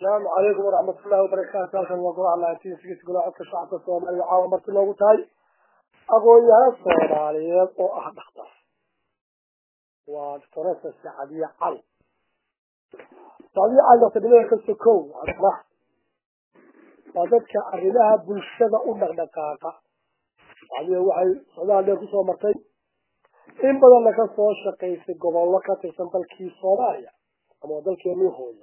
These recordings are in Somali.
asalaamu calaykum waraxmat ullahi wabarakaatu halkan waa golaha laantiinsigis golaha codka shacabka soomaaliya caawa marti loogu tahay aqoon-yahano soomaaliyeed oo ah dhakhtar waa doctoresa sacadiye cali sacadiye cali doctornimada ka sokow adna waa dadka arrimaha bulshada u dhaqdhaqaaqa sacadiye waxay socdaal dheer kusoo martay in badanna ka soo shaqaysay gobollo ka tirsan dalkii soomaaliya ama dalkeenii hooyo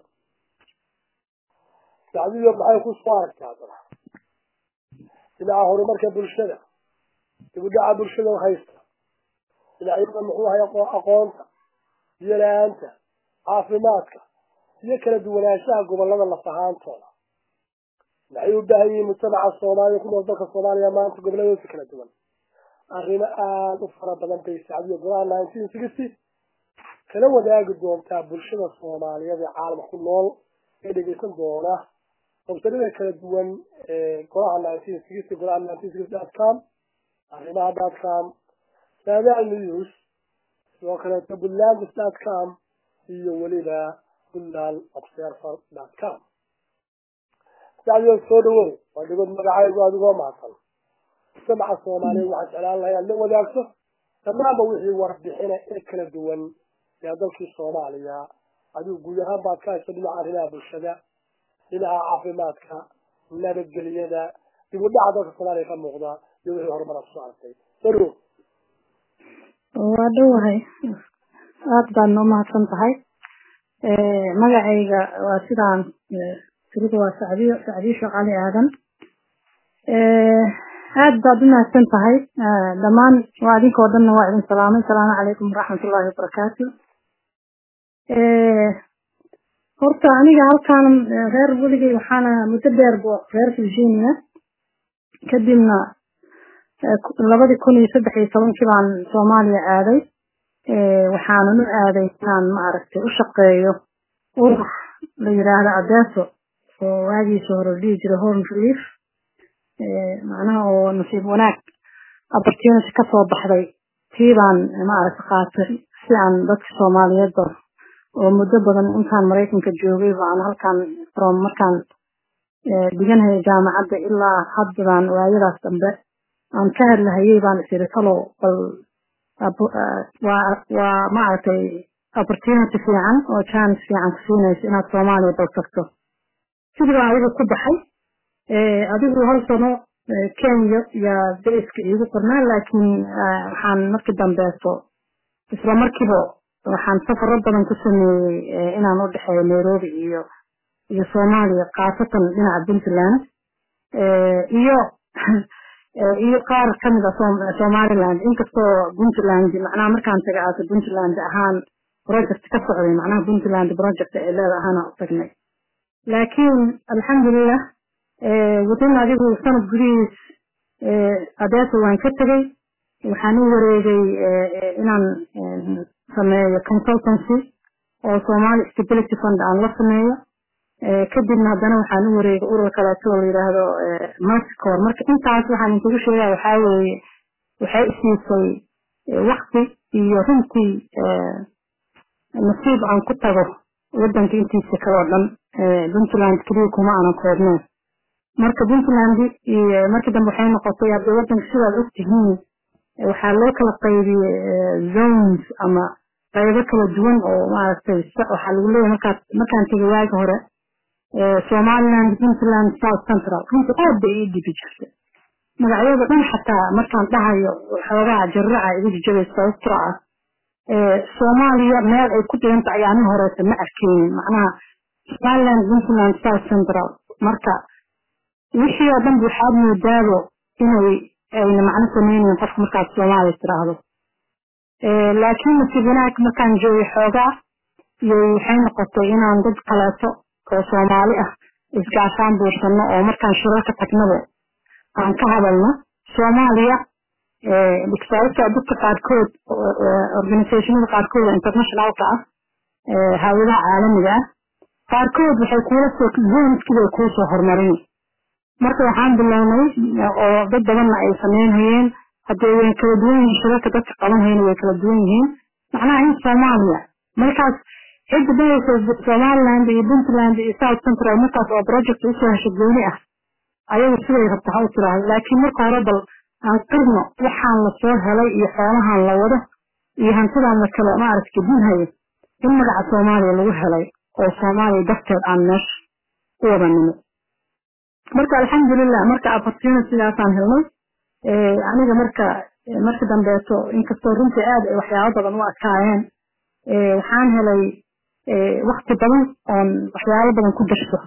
sacdiyo maxay ku soo aragtaa haddana dhinaca horumarka bulshada dibudhaca bulshada haysta dhinacyada muxuu ahay aqoonta biyo la-aanta caafimaadka iyo kala duwanaanshaha gobolada laf ahaantooda maxay u baahan yihiin mujtamaca soomaaliya ku nool dalka soomaaliya maanta goboladooda kala duwan arrimo aada u fara badan bay sacdiyo golaha nineteen sixty kala wadaagi doontaa bulshada soomaaliyeed ee caalamka ku nool ee dhegeysan doona websadada kala duwan ee golaha nineteen sixty golaha nineteen sixty dot com arrimaha dot com saadaha news sidoo kaleeto puntlandis dot com iyo weliba puntland observer dot com sacdiyo soo dhawow waa dhigood magacaygu adigoo mahadsan mujtamaca soomaaliyeed waxaan jeclaan lahay aad la wadaagto dhammaanba wixii warbixina ee kala duwan ee dalkii soomaaliya adigu guud ahaan baad ka hayso dhinaca arrimaha bulshada dhinaca caafimaadka nabadgelyada dib u dhaca dalka soomaaliya ka muuqda iyo wixii horumar kusoo aragtay soo waa dhowahay aada baadna umahadsan tahay magacayga waa sidaan tiridu waa sacdiyo sacdiyo shaqali aadan aada baad umahadsan tahay dhammaan waa idinkoo dhanna waa idin salaamay asalaamu calaykum waraxmatullaahi wabarakaatu horta aniga halkaan reer weligay waxaana muddo dheer bo reer virginia kadibna labadii kun iyo saddex iyo tobankii baan soomaaliya aaday waxaanan u aaday inaan maaragtay u shaqeeyo urur la yiraahdo adeso oo waagiisa hore dhihi jiray home relief macnaha oo nasiib wanaag opportunity kasoo baxday tii baan maaragtay qaatay si aan dadka soomaaliyeedba oo muddo badan intaan maraykanka joogay baan halkaan from markaan dhiganhaya jaamacadda ilaa haddadaan waayadaas dambe aan ka hadlahayay baan isiri talow bal waa maaragtay opportunity fiican oo chance fiican ku siinaysa inaad soomaaliya bal tagto sidii baan adiga ku baxay adigu hal sano kenya iyo dariska iigu qornaa laakiin waxaan markii dambeeto isla markiiba waxaan safaro badan ku sameeyey inaan u dhexeeyo nairobi iyo iyo soomaaliya khaasatan dhinaca puntland iyo iyo qaar kamid a somaliland inkastoo puntland macnaha markaan taga aasa puntland ahaan project ka socday macnaha puntland project ee leeda ahaana u tagnay laakiin alxamdulilah wadin adigu sanad gudihiis adeesa waan ka tegay waxaan u wareegay inaan sameeyo consultancy oo somali stability fund aan la sameeyo kadibna haddana waxaan u wareegay urur kaleeto oo la yidhaahdo marticor marka intaas waxaan inkugu sheegaya waxaa weeye waxay isiisay wakti iyo runtii nasiib aan ku tago wadanka intiisa kale oo dhan puntland keliya kuma aanan koobneen marka puntland iyo markii dambe waxay noqotay hadda wadanka sidaad ogtihiin waxaa loo kala qaybiyey zones ama qaybo kala duwan oo maaragtay waxaa lagu leeyahay markaad markaan tegay waagi hore somaliland puntland south central runtii aad bay ii dhibi jirtay magacyada dhan xataa markaan dhahayo xoogaa jarraca igu jijabay sababtoo ah soomaaliya meel ay ku dhiganta ayaanin horeeta ma arkeynin macnaha somaliland puntland south central marka wixii oo dhan waxaad moodaabo inay ayna macno sameynayn qofka markaad soomaaliya tiraahdo laakiin nasiib wanaag markaan joogay xoogaa iyo waxay noqotay inaan dad kaleeto oo soomaali ah isgaashaan buursano oo markaan shirarka tagnaba aan ka hadalno soomaaliya sababta dadka qaarkood organisationada qaarkood internationalka ah hawadaha caalamiga ah qaarkood waxay kuula soo zoneskiibay kuu soo horumarin marka waxaan bilownay oo dad badanna ay sameynhayeen haddee way kala duwan yihiin shirarka dadka qabanhayna way kala duwan yihiin macnaha in soomaaliya markaas cidda dhahaysa somaliland iyo puntland iyo south central markaas oo project usoo hesho gooni ah ayagu siday rabta ha u tiraahdo laakiin marka hore bal aan qirno waxaan lasoo helay iyo xoolahan la wado iyo hantidaan la kale maaragta gedinhayo in magaca soomaaliya lagu helay oo soomaaliya darteed aan meesha u wada nimo marka alxamdulilah marka opportunity-daasaan helnay aniga marka marka dambeeto inkastoo runtii aad ay waxyaabo badan u adkaayeen waxaan helay wakti badan oon waxyaabo badan ku darso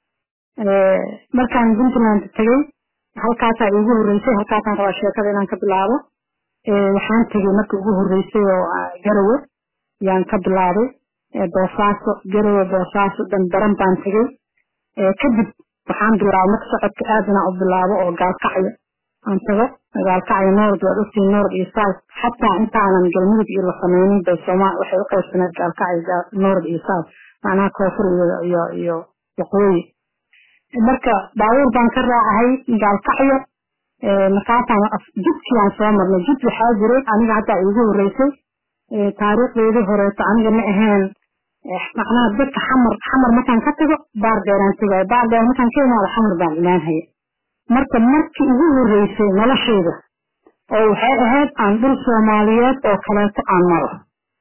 markaan puntland tegey halkaasaa iigu horreysay halkaasaan rabaa sheekada inaan ka bilaabo waxaan tegey markii ugu horreysay oo garowe yaan ka bilaabay boosaaso garowe boosaaso dandaran baan tegey kadib waxaan bilaabay marka socodka aad inaan u bilaabo oo gaalkacyo aan tago gaalkacyo noord waad ogtiin noord iyo south xataa intaanan galmudug iyo la sameynin bay sooma waxay u qaybsaneed gaalkacyo noord iyo south macnaha koonfur iyo iyo iyo waqooyi marka baabuur baan ka raacahay gaalkacyo markaasaan jidkiaan soo marnay jid waxaa jiray aniga haddaa iigu horreysay taariikhdeedii horeeto aniga ma ahayn macnaha dadka xamar xamar markaan ka tago baar dheeraan tegayo baar dheer markaan ka imaado xamar baan imaanhaya marka markii ugu horreysay noloshayda oo waxay ahayd aan dhul soomaaliyeed oo kaleeto aan maro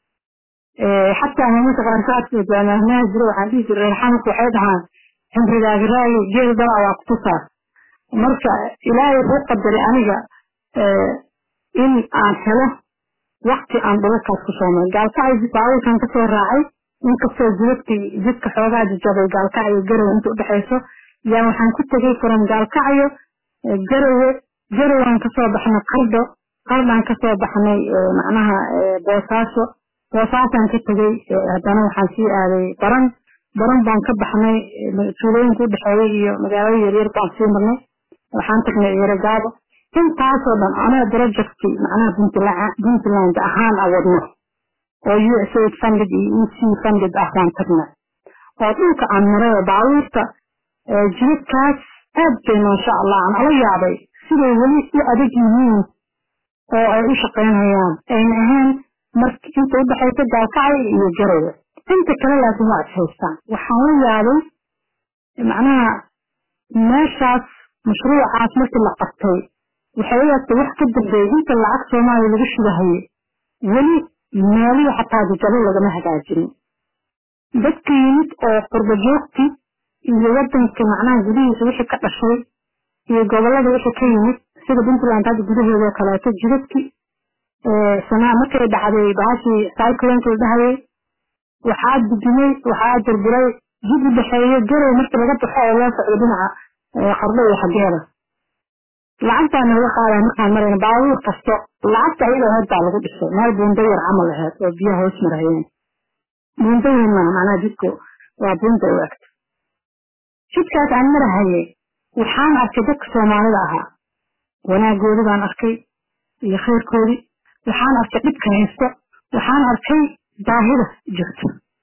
xataa maminka qaarkood jaamahnaha jiro waxaan dhihi jiray reerxamarka waxay dhahaan cimrigaaga raagi geel dalaa waa kutusaa marka ilaahay wuxuu qadaray aniga in aan helo wakti aan dhulkaas ku soo maray gaalkacyo baabuurkan kasoo raacay inkastoo jidadkii jidka xoogaa jajabay gaalkacyo garowe inta udhexayso yaa waxaan ku tegay furan gaalkacyo garowe garowaan kasoo baxnay qardho qardhaan kasoo baxnay macnaha boosaaso boosaasaan ka tegey haddana waxaan sii aaday baran baran baan ka baxnay tuulooyinka udhexeeyay iyo magaalada yaryar baan sii marnay waxaan tagnay eregaabo intaasoo dhan anaa projecti macnaha puntland ahaan a wadno oo usaid funded iyo ec funded ah baan tagnay oo dhulka aan maray oo baabuurta jidadkaas aad bay maasha allah aan ala yaabay siday weli u adag yihiin oo ay u shaqaynayaan ayna ahayn mark inta udhexaysa gaalkacyo iyo garowe inta kale laakiin waa adhaystaan waxaan la yaabay macnaha meeshaas mashruucaas markii la qabtay waxay u egtay wax ka dambeeyay inta lacag soomaaliya lagu shubahayay weli meelihii xataa jajabo lagama hagaajinin dadka yimid oo qurba joogti iyo wadanka macnaha gudihiisa wixii ka dhashay iyo gobolada wixii ka yimid sida puntland hadda gudaheedoo kaleeto jidadki sanaa markay dhacday bahashii cyclonka la dhahayay waxaa gudumay waxaa burburay jid u dhexeeyo garow markii laga baxo oo loo socdo dhinaca qardho iyo xageeda lacagtaa naga qaadaya markaan marayna baabuur kasto lacagta ayadoo heed baa lagu dhisay meel buundo yar camal aheyd oo biyaha hoos marayeen buundo weyn maa macnaha jidku waa buunda u egta jidkaas aan marahayay waxaan arkay dadka soomaalida ahaa wanaagoodi baan arkay iyo khayrkoodii waxaan arkay dhibka haysto waxaan arkay baahida jirto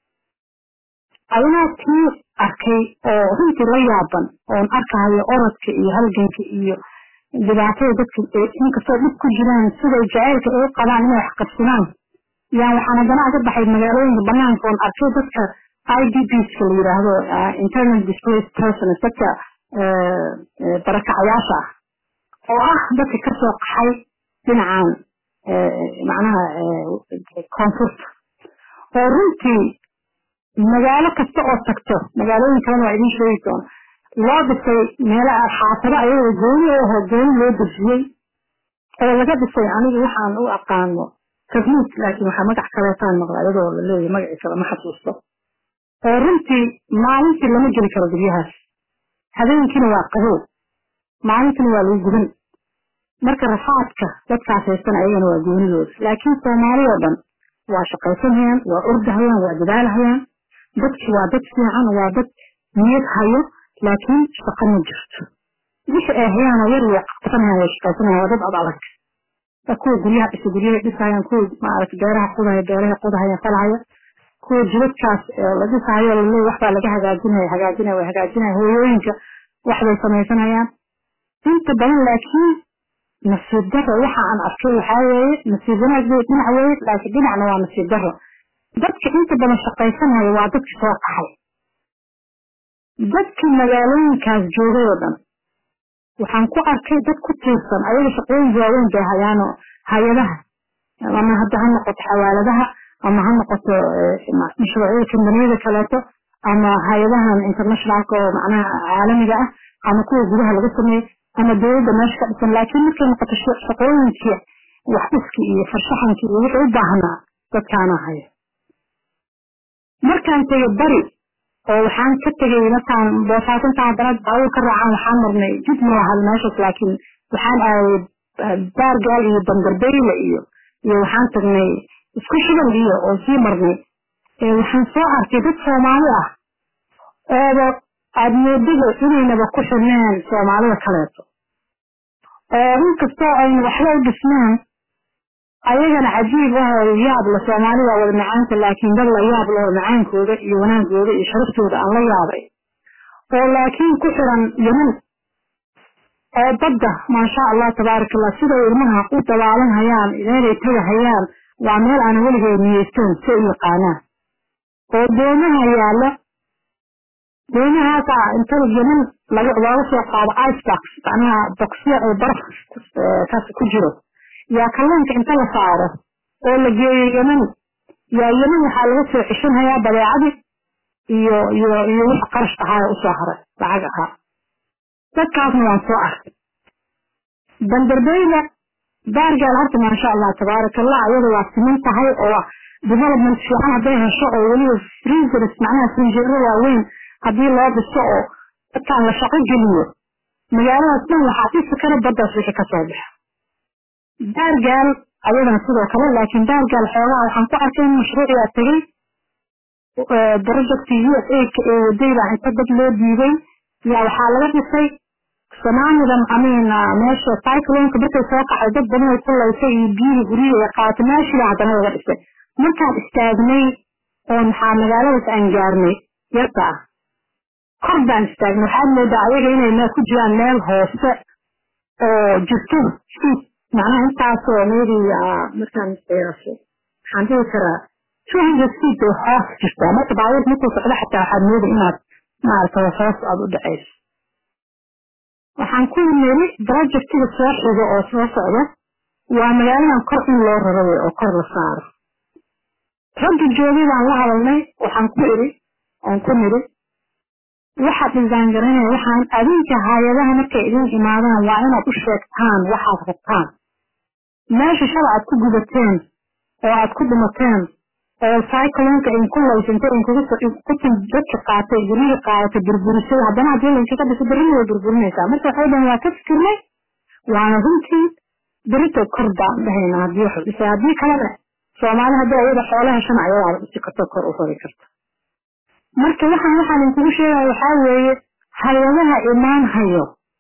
ayagoo tii arkay oo runtii la yaaban oon arkahayo orodka iyo halganka iyo dhibaatada dadka inkastoo dhib ku jiraan siday jaceylka ay u qabaan inay wax qabsadaan yaan waxaan haddana aga baxay magaalooyinka banaanka oon arkay dadka idbska la yidhaahdo internal displaced persons dadka barakacayaasha ah oo ah dadka kasoo qaxay dhinacan macnaha koonfurta oo runtii magaalo kasta oo tagto magaalooyin kalena waa idin sheegi doona loo dhisay meelaha xaafado ayagoo gooni aho gooni loo dejiyey oo laga dhisay aniga waxaan u aqaano tabliid laakiin waxaa magac kaleetaan maqla iyadoo la leeyahy magacii kale ma xasuusto oo runtii maalintii lama geli karo guryahaas habeenkiina waa qabow maalintiina waa lagu gudan marka rafaadka dadkaas haystan ayagana waa goonidooda laakiin soomaali oo dhan waa shaqaysanhayaan waa ordahayaan waa dadaalhayaan dadki waa dad fiican waa dad niyad hayo laakiin shaqa ma jirto wixii ay hayaan oo yar way qabsanayaan way shaqaysanayaan waa dad ad adag kuwa guryaha dhisa guryahay dhisayaan kuwa maaragta beeraha qudahaya beeraha qudahaya falahaya kuwa jidadkaas la dhisahayo laleey waxbaa laga hagaajinaya hagaajinaya way hagaajinaya hooyooyinka waxbay samaysanayaan inta badan laakiin nasiib daro waxa aan arkay waxaa weeye nasiib wanaag bay dhinac weeye laakiin dhinacna waa nasiib daro dadka inta badan shaqaysanaya waa dadki soo qaxay dadkii magaalooyinkaas joogay oo dhan waxaan ku arkay dad ku tiirsan ayaga shaqooyin waaweyn bay hayaano hay-adaha ama hadda ha noqoto xawaaladaha ama ha noqoto mashruucyada kambaniyada kaleeto ama hay-adahan internationalka oo macnaha caalamiga ah ama kuwa gudaha laga sameeyo ama dowladda meesha ka dhisan laakiin markay noqoto shaqooyinkii waxdhiskii iyo farshaxankii iyo wixii u baahnaa dadkaana haya markaan tegay bari oo waxaan ka tegay markaan boosaasinta haddana baawur ka raacan waxaan marnay jid ma lahan meeshaas laakiin waxaan aaday baargaal iyo bandarbeyle iyo iyo waxaan tagnay isku shibal iyo oo sii marnay waxaan soo arkay dad soomaali ah ooba aada moodada inaynaba ku xirneen soomaalida kaleeto oo in kastoo aynu waxba u dhisnaan ayagana cajiib ahoo yaab la soomaalida wada macaanta laakiin dad la yaab laho macaankooda iyo wanaagooda iyo sharaftooda aan la yaabay oo laakiin ku xiran yeman oo badda maasha allah tabaaraka allah siday ilmaha u dabaalan hayaan meelay taga hayaan waa meel aan weligeed niyeystoon si u yaqaanaan oo doomaha yaalla doomahaasa intada yeman laga looga soo qaado icebox macnaha boxya oo baraf kaas ku jiro yaa kalluunka inta la saaro oo la geeyo yeman yaa yeman waxaa laga soo xishinhayaa badeecadii iyo iyo iyo wix qarash ahaa usoo haray lacag ahaa dadkaasna waan soo arkay banderbeyda baargaal horta maasha allah tabaaraka allah ayada waa siman tahay oo development fiican hadday hesho oo weliba freezers macnaha frinjeero waaweyn haddii loo dhiso oo dadkaan la shaqo geliyo magaaladaas dhan waxaa dhisi kara baddaas wixii kasoo baxa baargaal ayadana sidoo kale laakiin baargaal xoogaha waxaan ku arkay in mashruuciyaa tegay project u s a-ka ee wadayda inta dad loo diiday yaa waxaa laga dhisay sanaamidan amin meesha cyclonka markay soo kacay dad badan ay ku laysay iyo biyihii guryihi ay qaadatay meeshiiba haddana laga dhisay markaan istaagnay oo maxaa magaaladaas aan gaarnay yarta ah kor baan istaagnay waxaad moodaa ayaga inay meel ku jiraan meel hoose oo jirto siid macnaha intaasoo maybe markaan qiyaaso waxaan dhihi karaa two hundred feet bay hoos jirtaa marka baabuurka markuu socdo xataa waxaad mooda inaad maaragtay hoos aada u dhacayso waxaan ku niri projectiga soo xigo oo soo socda waa magaaladan kor in loo raro wey oo kor la saaro ragga joogay baan la hadalnay waxaan ku iri aan ku niri waxaad design garanaya waxaan adinka hay-adaha markay idin imaadaan waa inaad u sheegtaan waxaad rabtaan meesha shala aad ku gudateen oo aad ku dhimateen oo cyclonka idinku laysantay idinkutin dadka qaatay guryihi qaadatay burburisay haddana haddii laydinkaga dhiso berrina way burburinaysaa marka waxay dhahan waa ka fikirnay waana runtii berito kor baan dhahaynaa haddii wax dhisay haddii kalena soomaali haddii ayada xoolo heshana ayadaaba dhisi karto kor u rari karta marka waxaan waxaan idinkugu sheegaya waxaa weeye hay-adaha imaan hayo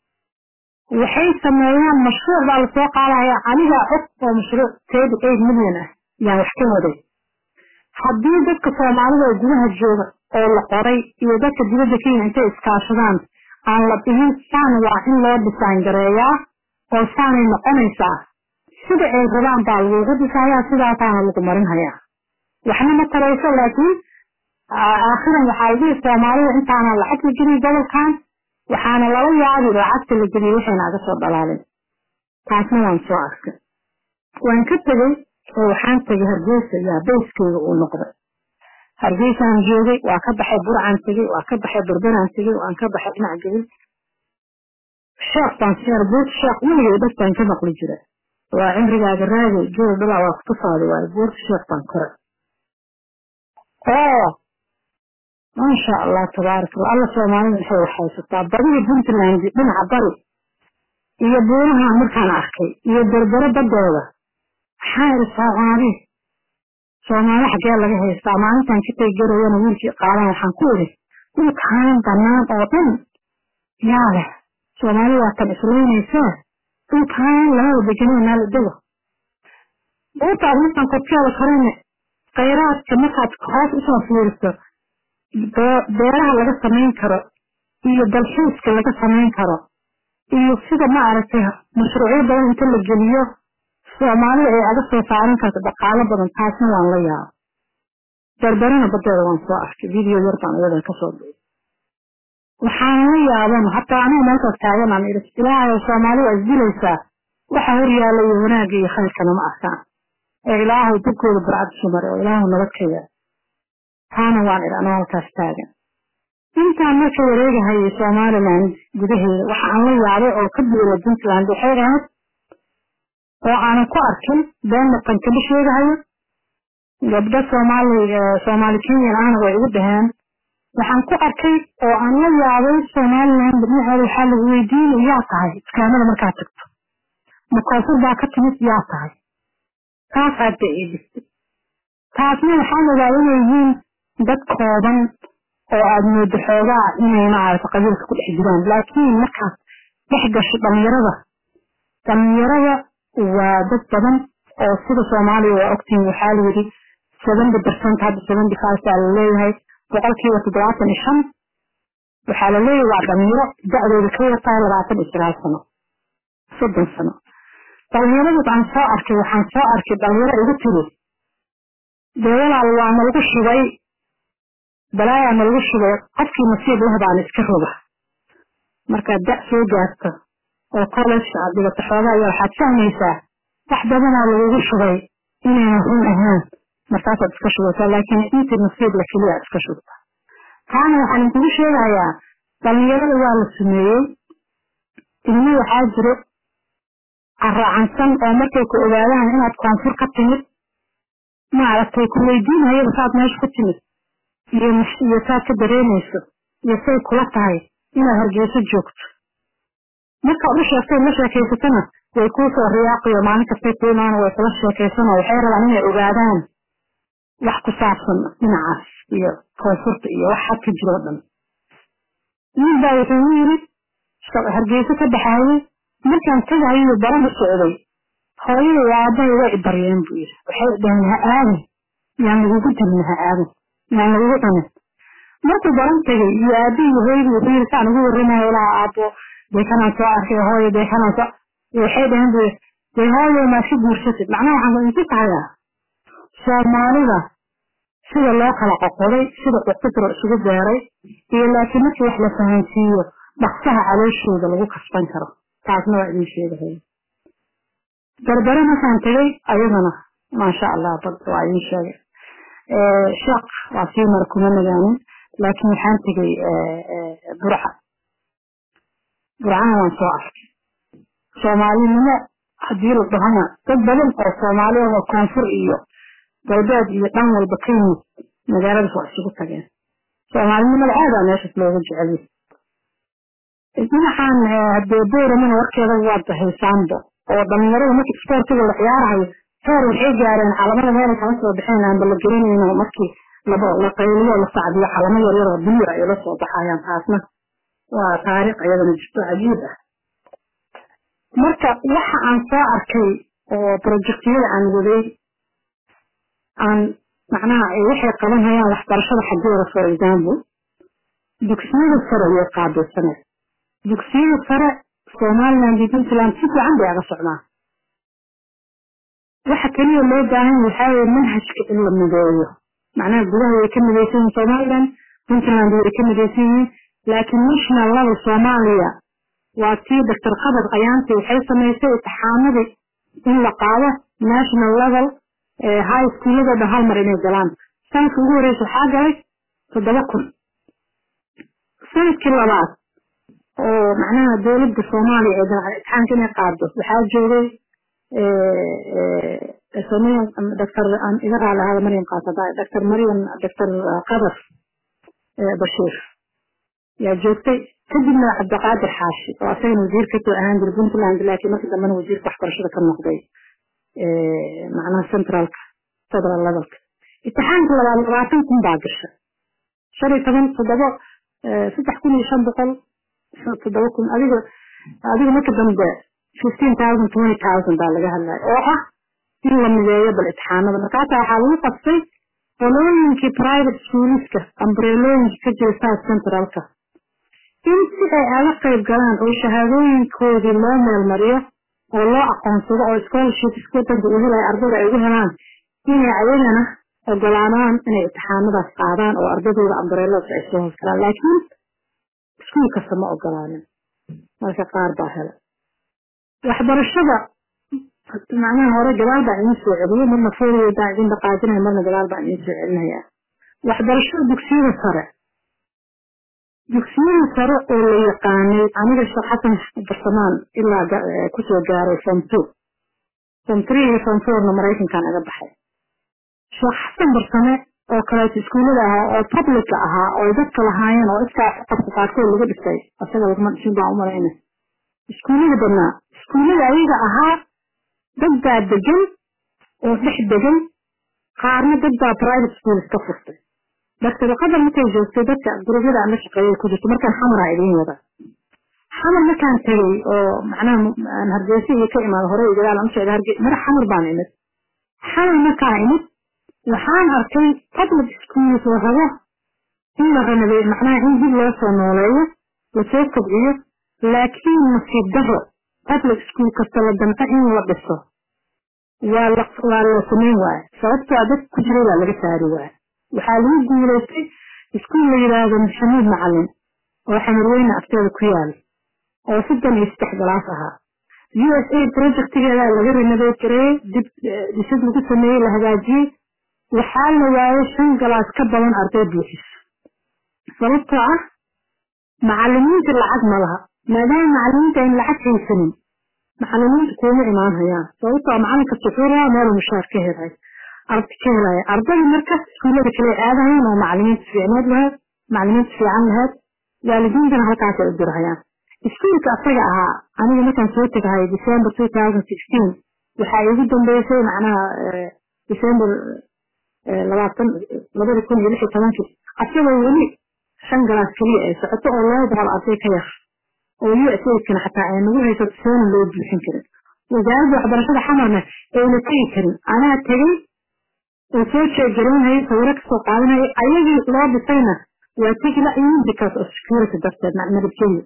waxay sameeyaan mashruuc baa lasoo qaadaya anigaa og oo mashruuc thirty eight million ah yaan wax ka waday haddii dadka soomaalida oo gudaha jooga oo la qoray iyo dadka dibadda kenya intay iskaashadaan aan la dhihin saan waa in loo dhisaan gareeyaa oo saanay noqonaysaa sida ay rabaan baa lagugu dhisayaa sidaasaana lagu marin hayaa waxna ma tarayso laakiin aakhiran waxaa la dhihi soomaalida intaana lacag la gelin gobolkan waxaana lala yaabi lacagta la geliyay waxayna aga soo dhalaalin taasna waan soo arkay waan ka tegey oo waxaan tegay hargeysa yaa bayskeyga uu noqday hargeysaan joogay waa ka baxay burcaan tegey waa ka baxay berberaan tegey waan ka baxay dhinac gabil sheekh baan seer buurt sheekh weligay dhag baan ka maqli jira waa cimrigaaga raagay geel dhalaa waa kutusaaday waayo buurta sheekh baan koray oo maasha allah tabaarak allah alla soomaalida waxay waxhaysataa badiga puntland dhinaca bari iyo buuraha markaan arkay iyo berbere badooda maxaa iri soomaali soomaali xaggee laga haystaa maalintan ka tegi garayana wiilkii qaadan waxaan ku iri dhulkaan banaan oo dhan yaa leh soomaali waa tan islaynaysaa dhulkaan lama deganay meel dego buurtaas markaan korkeeda korayna khayraadka markaad hoos usoo fiiriso beeraha laga samayn karo iyo dalxiiska laga samayn karo iyo sida ma aragtay mashruucyo badan inta la geliyo soomaalida ay aga soo saaran karto dhaqaalo badan taasna waan la yaaba berberana badeeda waan soo arkay video yar baan iyada kasoo duubay waxaan la yaaban hataa aniga meelkaas taagan aan idhi ilaahay soomaali waa isdilaysaa waxa hor yaalla iyo wanaagga iyo khayrkana ma arkaan ee ilaahay dibkooda barcad isu mare oo ilaahu nabad ka yaa taana waan idhi anoo halkaas taagan intaan marka wareegahayay somaliland gudaheeda waxa aan la yaabay oo ka duula puntland waxay ahayd oo aanan ku arkin been dhaqanka la sheegahayo gabdho soomaali soomaali kenyan ahna way igu dhaheen waxaan ku arkay oo aan la yaabay somaliland dhinaceeda waxaa lagu weydiinay yaa tahay iskaamada markaad tagto ma koonfur baa ka timid yaa tahay taas aad bay ii dhistay taasna waxaan ogaa inay yihiin dad kooban oo aad moodo xoogaa inay maarata qabiilka ku dhex jiraan laakiin markaad dhex gasho dhalinyarada dhalinyarada waa dad badan oo sida soomaaliya waa ogtiin waxaa la yidhi seventy percent hadda seventy five baa la leeyahay boqolkiiba toddobaatan iyo shan waxaa la leeyahay waa dhalinyaro da-dooda ka yartahay labaatan iyo sagaal sano soddon sano dhalinyaradaas aan soo arkay waxaan soo arkay dhalinyaro igu tiri dee walaal waa nalagu shubay balaayaa nalagu shubay qofkii nasiib leh baan iska roga markaad da' soo gaarto oo college aad dhigato xoogaa iyo waxaad fahmaysaa wax badanaa lagugu shubay inayna run ahaan markaasaad iska shubataa laakiin intii nasiib la keliya aad iska shubta taana waxaan idinkugu sheegayaa dhalinyarada waa la sumeeyey ilmo waxaa jiro caraacansan oo markay ku ogaadaan inaad koonfur ka timid maaragtay ku weydiinayaba saad meesha ku timid iyo iyo saad ka dareemayso iyo say kula tahay inaad hargeyso joogto markaad u sheegtay la sheekaysatana way kuu soo riyaaqiyo maalin kastay ku imaana way kula sheekaysanoo waxay rabaan inay ogaadaan wax ku saabsan dhinacaas iyo koonfurta iyo wax xad ka jiroo dhan nin baa wuxuu u yiri hargeyso ka baxaayey markaan tagahayo baran u socday hooyada iyo aabbahay way i baryeen buu yiri waxay dhaheen ha aadan yaan lagugu dilin ha aadan yaan lagugu cunin markuu baran tegay iyo aabbihi iyo hooyadii wuxuu yiri saan ugu warramayo ilaa aabbo dee kanaan soo arkay hooyo dee kanaan soo waxay dhaheen buu yiri dee hooyo maad ka guursatid macnaha waxaan ku inti tahayaa soomaalida sida loo kala qoqoday sida uqudro isugu beeray iyo laakiin markii wax la fahansiiyo dhaqsaha calooshooda lagu kasban karo taasna waa idin sheegahaya berbere markaan tegay ayadana maasha allah bad waa idin sheegay sheekh waa sii mara kuma nagaanin laakiin waxaan tegay burca burcana waan soo arkay soomaalinimo haddii la dhahana dad badan oo soomaaliya oo koonfur iyo galbeed iyo dhan walba ka yimid magaaladaas waa isugu tageen soomaalinimada aadaa meeshas looga jeceliy dhinacan hadee booramana warkeeda waa dahaysaanba oo dhalinyarada marka isboortiga la ciyaarahayo heer waxay gaareen calamada meelay kala soo baxeen aanba la gelinayno markii laba la qayliyo la sacdiyo calamo yaryar oo biyo ay la soo baxayaan taasna waa taariikh iyadana jirto cajiib ah marka waxa aan soo arkay oo projectiyada aan waday aan macnaha waxay qabanhayaan waxbarashada xaggeeda for example dugsiyada sare way qaabilsaneed dugsiyada sare somaliland iyo puntland si fiican bay aga socdaan waxa keliya loo baahan waxaa weye manhajka in la mideeyo macnaha gudaha way ka midaysan yihiin somaliland puntland way ka midaysan yihiin laakiin national level soomaaliya waa tii doctor qabad qayaanti waxay samaysay imtixaanadii in la qaado national level high schoolada dhan hal mar inay galaan sanadka ugu horeysa waxaa galay toddoba kun sanadkii labaad oo macnaha dowladda soomaaliya ee imtixaanka inay qaado waxaa joogay doctor iga raali ahada maryam qaasada doctor maryam doctor qadar bashiir yaa joogtay kadibna cabdiqaadir xaashi oo asagana wasiir kasoo ahaan jiray puntland laakiin markii dambena wasiirka waxbarashada ka noqday macnaha centralka federal levelka imtixaanka labaad labaatan kun baa gasha shan iyo toban toddoba saddex kun iyo shan boqol toddoba kun adiga adiga marka dambe fifteen thousand twenty thousand baa laga hadlaya oo ah in la mideeyo bal imtixaanada markaasa waxaa lagu qabtay qolooyinkii private schooliska ambrelooyinka ka jira south centralka in si ay aga qayb galaan oo shahaadooyinkoodii loo meelmariyo oo loo aqoonsado oo scholarship wadanka uu helaya ardayda ay ugu helaan inay ayagana ogolaanaan inay imtixaanadaas qaadaan oo ardadooda ambareeladaas ay soo hoosgalaan laakiin iskuul kasta ma ogolaanin marka qaar baa hela waxbarashada macnaha hore gadaal baan idiin soo celiyo marna fooliyo baan idin dhaqaajinaya marna gadaal baan idiin soo celinaya waxbarashada dugsiyada sare dugsiyada sare oo la yaqaanay aniga sheekh xasan barsamaan ilaa kusoo gaaray form two form three iyo form fourna maraykankan aga baxay sheekh xasan barsame oo kaleeto iskuullada ahaa oo publica ahaa oo dadka lahaayeen oo iskaa qabka qaarkood laga dhisay asaga laguma dhisin baan u malayna iskuullada badnaa iskuullada ayaga ahaa dad baa degan oo dhex degan qaarna dad baa private schools ka furtay daktarqadar markay joogtay dadka gurubyada aan la shaqeeyay ku jirto markaan xamaraa idiin wada xamar markaan tegay oo macnaha aan hargeysa iyo ka imaado hore iyo gadaal aan u socda harge mara xamar baan imid xamar markaan imid waxaan arkay public schools la rabo in la ranabeey macnaha in dib loo soo nooleeyo lasoo kobciyo laakiin nasiib daro public school kasta la damco in la dhiso waa la waa la samayn waaye sababtoo dad ku jiray baa laga saari waaye waxaa lagu guulaystay iskuul la yidhaahdo maxamuud macalin oo xamarweyne agteeda ku yaal oo soddon iyo saddex galaas ahaa u s a projectigeeda laga renovate gareeyey dib dhisid lagu sameeyey la hagaajiyey waxaa la waayay shan galaas ka badan arday buuxiso sababtoo ah macalimiinta lacag ma laha maadaama macalimiinta ayn lacag haysanin macalimiinta kuuma imaan hayaan sababtoo macalinka suxuura meel mushaar ka helay arda ka helaya ardada markas iskuullada kale aadahayaan oo macalimiinta fiicneed lahayd macalimiinta fiican lahayd waalidiintana halkaas ay u dirhayaan iskuulka asaga ahaa aniga markaan soo tegahay december two thousand sixteen waxaa igu dambeysay macnaha december labaatan labada kun iyo lix iyo tobankii asagoo weli shan galaas keliya ay socoto oo laba boqol arday ka yar oo u s aidkana xataa ay nagu hayso soona loo buuxin karin wasaaradda waxbarashada xamarna ayna tegi karin anaa tegay oo soo jeegaraynhaya sawiro kasoo qaadanaya ayagii loo dhisayna waa tegi la-yiin because of security darteed nabadgelyo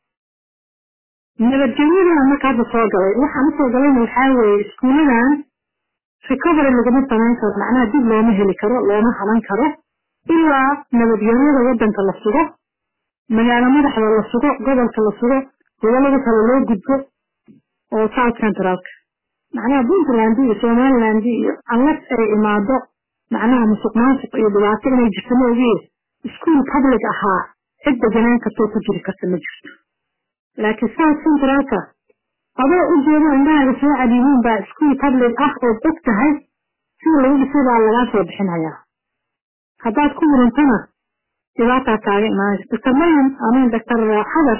nabadgelyadana marka hadda soo galay waxaan usoo galayna waxaa weeye iskuuladan recovery laguma samayn karo macnaha dib looma heli karo looma halan karo ilaa nabadgelyada wadanka la sugo magaalo madaxda la sugo gobolka la sugo gobolada kale loo gudbo oo south centralka macnaha puntland iyo somaliland iyo unless ay imaado macnaha musuq maasuq iyo dhibaato inay jirto maogiye iskuol public ahaa cid deganaan kartoo ku jiri karta ma jirto laakiin south centralka adoo u jeedo indhahaaga soo cadiyiin baa iskuol public ah oo og tahay sida lagu dhisay baa lagaa soo bixinayaa haddaad ku murantana dhibaataa kaaga imaanaysa doctor maryam amin doctor xadar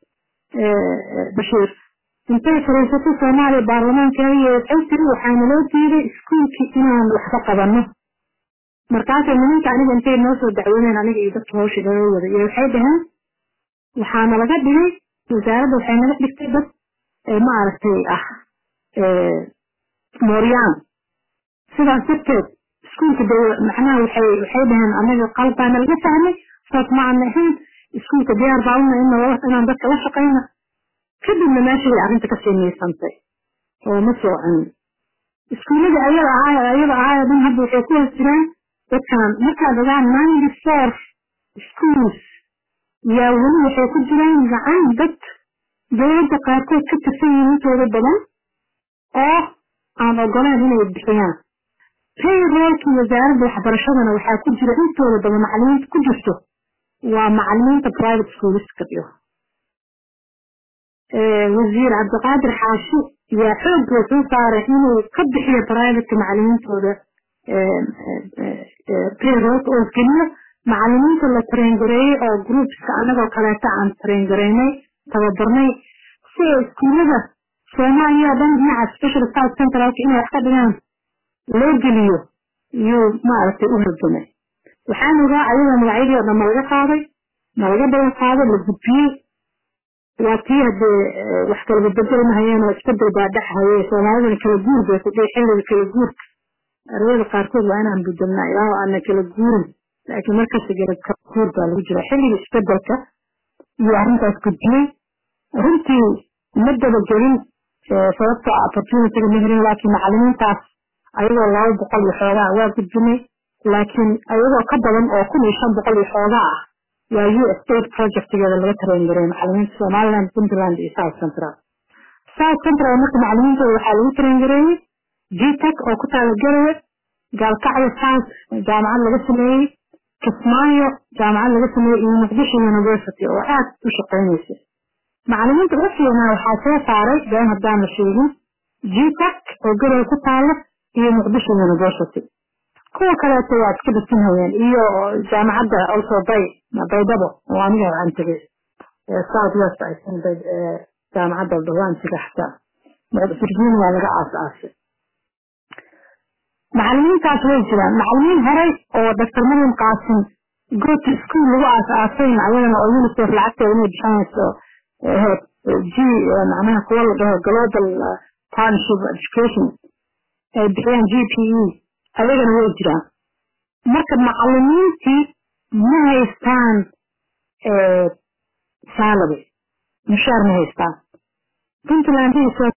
bashiir intay fariisato soomaaliya baarlamaankeeda iyo waxay tiri waxaana loo diiday iskuolkii inaan waxba qabanno markaasay nimanka aniga intay noo soo dacweyneen aniga iyo dadka hawsha noo wada iyo waxay dhaheen waxaana laga dhigay wasaaradda waxay naga dhigtay dad ma aragtay ah mooryaan sidaas darteed iskuolka de macnaha waxay waxay dhaheen anaga qalbaana laga fahmay saas ma aan ahayn iskuolka diyaar baa una inaan dadka la shaqayna kadibna meeshay arrinta ka simiysantay oo ma sooconin iskuullada ayada ahaa ayada ahaa dhan hadda waxay ku hoos jiraan dadkan markaad ogaan ninety four schools yaa weli waxay ku jiraan gacan dad dowladda qaarkood ka tirsan yihiin intooda badan oo aan ogoleen inay bixiyaan payrollkii wasaaradda waxbarashadana waxaa ku jira intooda badan macalimiinta ku jirto waa macalimiinta private schoolska dhiyo wasiir cabdiqaadir xaashi yaa xoog wuxuu saaray inuu ka bixiyo private macalimiintooda payrollka oo geliyo macalimiinta la traingareeyey oo groupska anagoo kaleeta aan traingaraynay tababarnay si ay iskuullada soomaaliya o dhan dhinaca special south centralka inay wax ka dhigaan loo geliyo iyuu maaragtay u halgamay waxaan ogaa ayada magacyadii oo dhan ma laga qaaday ma laga balan qaaday la gudbiyey waa tii haddee wax kala bedbedel mahayeen oo isbedel baa dhex haye soomaalidana kala guur bay ku dhihi xilliga kala guurka ardayda qaarkood waa inaan bedelnaa ilaa oo aana kala guurin laakiin markasta kala guur baa lagu jira xilliga isbedelka iyo arrintaas gudbiyey runtii ma dabagelin sababta opportunityga ma helin laakiin macalimiintaas ayagoo laba boqol iyo xoogaa waa gudbinay laakiin ayagoo ka badan oo kun iyo shan boqol iyo xoogaa ah waa u state projectgeeda laga train gareey macalimiinta somaliland puntland iyo south central south central marka macalimiintooda waxaa lagu train gareeyey gtec oo ku taala garawe gaalkacyo south jaamacad laga sameeyey kismaayo jaamacad laga sameeyey iyo muqdisho university oo aad u shaqeynaysa macalimiinta ugu fiicnaa waxaa soo saaray been haddaan la sheegin gtec oo garawe ku taala iyo muqdisho university kuwa kaleeto waa iska dhisinhayeen iyo jaamacadda also bay baydabo oo aniga aan tegay south west jaamacadda dhawaantiga xataa virginia laga aas-aasay macalimiintaas way jiraan macalimiin horey oo doctor mariam qaasim goto school lagu aas-aasayna ayadana oo unicef lacagteeda inay bixinayso g macnaha kuwa la dhaho global partnership education ay bixiyaan g p e ayagana way jiraan marka macalimiintii ma haystaan salary mushaar ma haystaan puntland